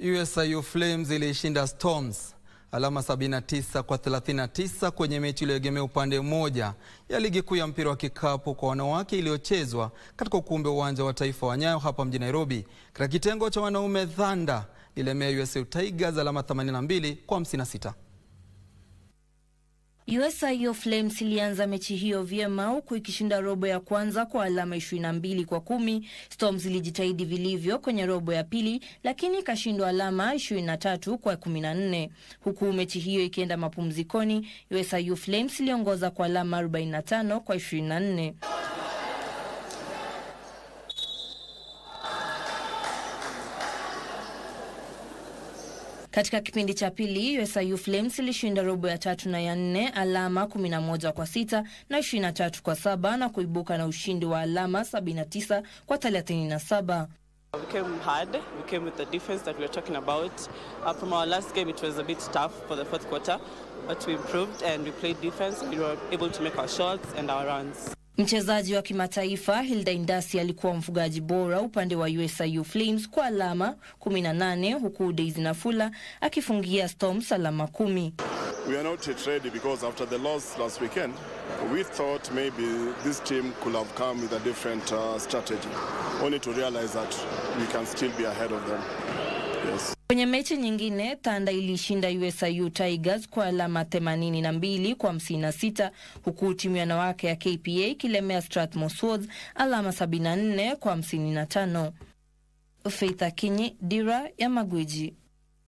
USIU Flames ilishinda Storms alama 79 kwa 39 kwenye mechi iliyoegemea upande mmoja ya ligi kuu ya mpira wa kikapu kwa wanawake iliyochezwa katika ukumbi wa uwanja wa taifa wa Nyayo hapa mjini Nairobi. Katika kitengo cha wanaume, Thunder ilemea USIU Tigers alama 82 kwa 56. USIU Flames ilianza mechi hiyo vyema huku ikishinda robo ya kwanza kwa alama 22 kwa kumi. Storms ilijitahidi vilivyo kwenye robo ya pili lakini ikashindwa alama 23 kwa 14. Huku mechi hiyo ikienda mapumzikoni, USIU Flames iliongoza kwa alama 45 kwa 24. Katika kipindi cha pili USIU Flames ilishinda robo ya tatu na ya nne alama 11 kwa sita na 23 kwa saba na kuibuka na ushindi wa alama 79 kwa 37. We came hard. We came with the defense that we were talking about. Uh, from our last game, it was a bit tough for the fourth quarter, but we improved and we played defense. We were able to make our shots and our runs. Mchezaji wa kimataifa Hilda Indasi alikuwa mfungaji bora upande wa USIU Flames kwa alama 18 huku Daisy Nafula akifungia Storms alama kumi. We are not yet ready because after the loss last weekend, we thought maybe this team could have come with a different uh, strategy, only to realize that we can still be ahead of them. Yes. Kwenye mechi nyingine Thunder ilishinda USIU Tigers kwa alama 82 kwa 56 huku timu ya wanawake ya KPA ikilemea Strathmore Swords alama 74 kwa 55. Faith Akinyi, Dira ya Magwiji.